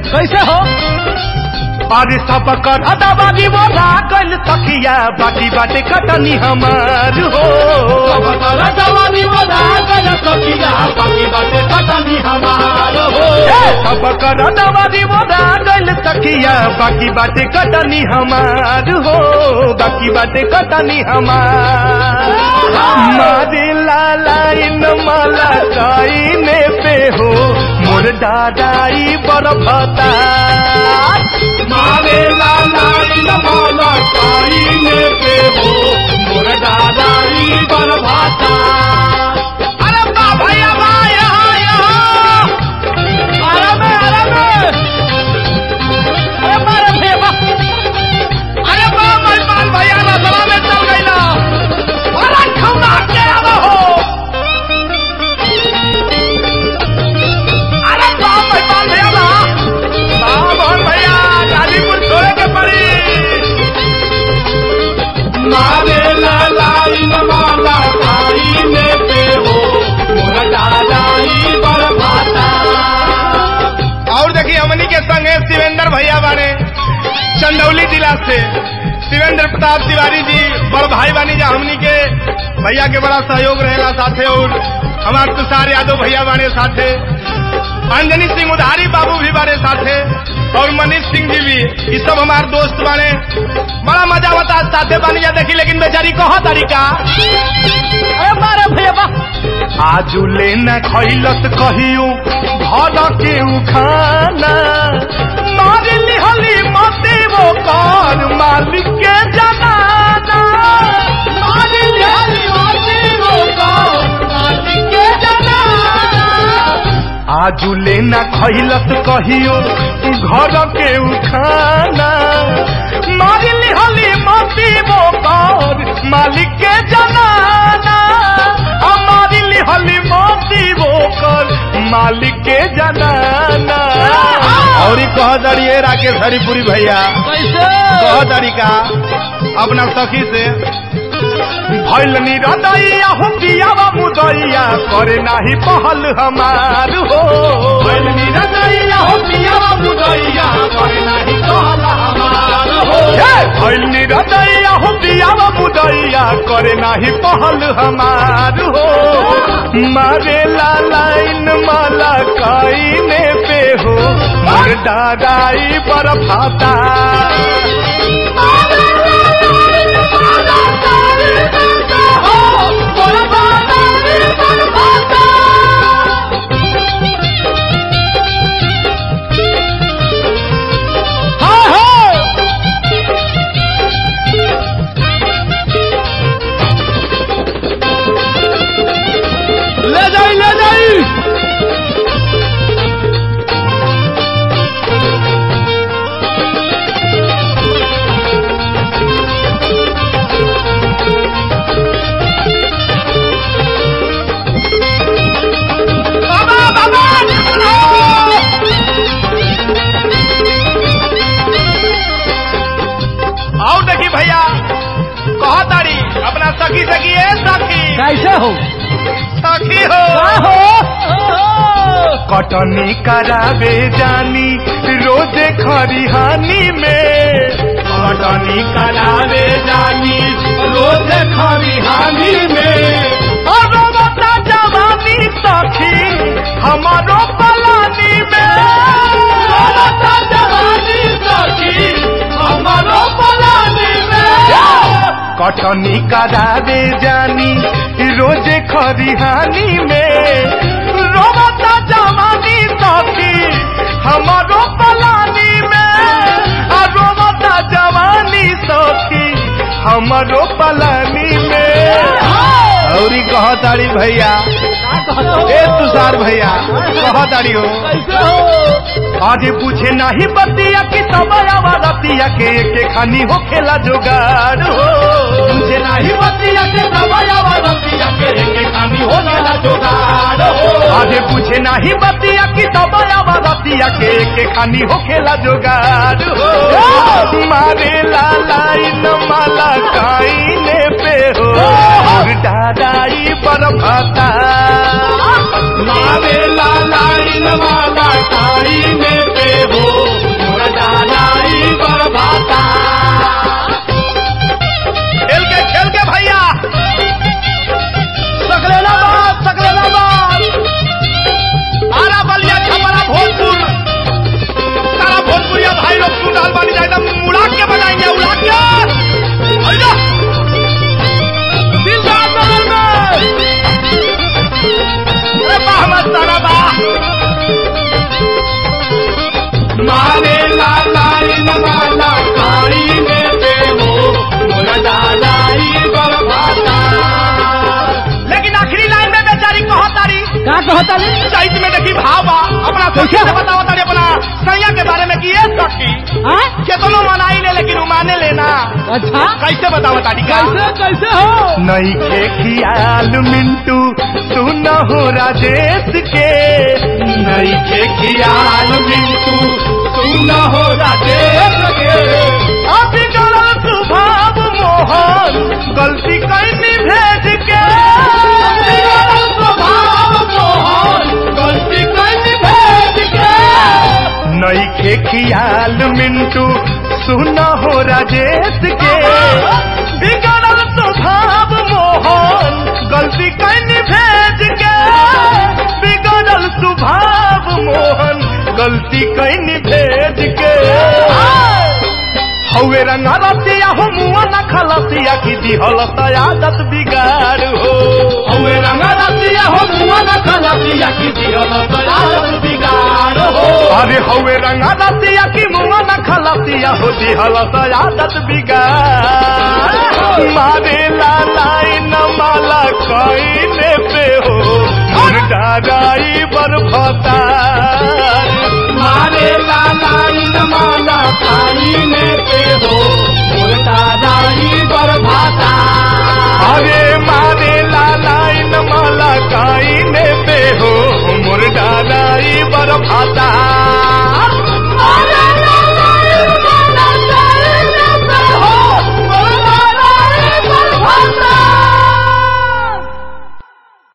कैसे हो अरे सब कर अदाबादी वो लागल तकिया बाकी बाटे कटनी हमार हो ए, सब कर अदाबादी वो लागल तकिया बाकी बाटे कटनी हमार हो बाकी बाटे कटनी हमार मारे लाला इन माला काइने पे हो मोर दादाई बड़ भता मारे लाला इन माला काइने पे हो मोर दादाई बड़ भता अरे बा भैया बा यहाँ यहाँ अरे में अरे में अरे मारे भैया बा अरे बा मेहमान भैया ना सभा में चल गई ना अरे खौना के आवा हो अरे बा मेहमान भैया ना बा मोहन भैया गाजीपुर छोड़े के पड़ी मारे लालाई माला खाई में पे हो मोरा दादाई बरभाता और देखिए हमनी के संग है शिवेंद्र भैया बाने चंदौली जिला से शिवेंद्र प्रताप तिवारी जी बड़ भाई बानी जा हमनी के भैया के बड़ा सहयोग रहेला साथे और हमार तुषार यादव भैया बाने साथे अंजनी सिंह उधारी बाबू भी बारे साथे और मनीष सिंह जी भी ये सब हमार दोस्त बाने बड़ा मजा होता साथे बानी जा देखी लेकिन बेचारी कहा तरीका अरे मारे भैया बा आजू लेना खैलत कहियो घर के उखाना मार लिहली मते वो कर मालिक के जनाना मार लिहली मते वो कर मालिक के जनाना आजू लेना खैलत कहियो घर के उखाना मार लिहली मते वो कर मालिक के जनाना हमारी लिहली मोती बोकर मालिक के जनाना और कह दड़िए राकेश हरिपुरी भैया कैसे कह तरीका अपना सखी से भैल निरदैया हो पियावा मुदैया करे नाही पहल हमार हो भैल निरदैया हो पियावा मुदैया करे नाही पहल हमार हो भैल निरदैया हो पियावा मुदैया करे नाही पहल हमार हो मारे लाइन माला काइने पे हो मोर दादाई पर फाता हाँ हाँ ले जाई ले जाई बाबा बाबा आओ देखी भैया कहो तारी अपना सखी सखी है सखी कैसे हो सखी हो कटनी करावे जानी रोजे खरिहानी में कटनी करावे जानी रोजे खरिहानी में अरो बता जवानी सखी हमारो पलानी में बता जवानी सखी हमारो पलानी में कटनी करावे जानी रोजे खरिहानी में रोबता जवानी सखी हमारो पलानी में आ रोबता जवानी सखी हमारो पलानी में औरी कह तारी भैया ए तुषार भैया कह तारी हो कैसे हो आजे पूछे नाही बतिया की तबया रतिया के के खानी हो खेला जोगाड़ हो पूछे नाही बतिया के तबया रतिया के के खानी हो खेला जोगाड़ हो आजे पूछे नाही बतिया की तबया रतिया के के खानी हो खेला जोगाड़ हो मारे लाला इन माला काइने पे हो और दादाई पर भाता मारे लाला इन माला काइने पे हो कहताली चैत में देखी भावा अपना सखी कैसे? से बताओ तारी अपना सैया के बारे में कि ये सखी हाँ केतनो मनाई ले लेकिन माने लेना अच्छा कैसे बताओ तारी का कैसे कैसे हो नई के खियाल मिंटू सुन हो राजेश के नई के खियाल मिंटू सुन हो राजेश के अभी गलत स्वभाव मोहन गलती कैनी भेज के अभी गलत स्वभाव मोहन गलती कैनी भेज के नई के खियाल मिंटू सुन हो राजेश के बिगड़ल स्वभाव मोहन गलती कैनी भेज के बिगड़ल स्वभाव मोहन गलती कैनी भेज के हवे रंगा रसिया हो मुआ न खलसिया की दिहल आदत बिगाड़ हो हवे रंगा रसिया हो मुआ न खलसिया की दिहल आदत बिगाड़ हो अरे हवे रंगा रसिया की मुआ न खलसिया हो दिहल आदत बिगाड़ मारे लालाई न माला कईने पे हो मुर्दाराई बरफता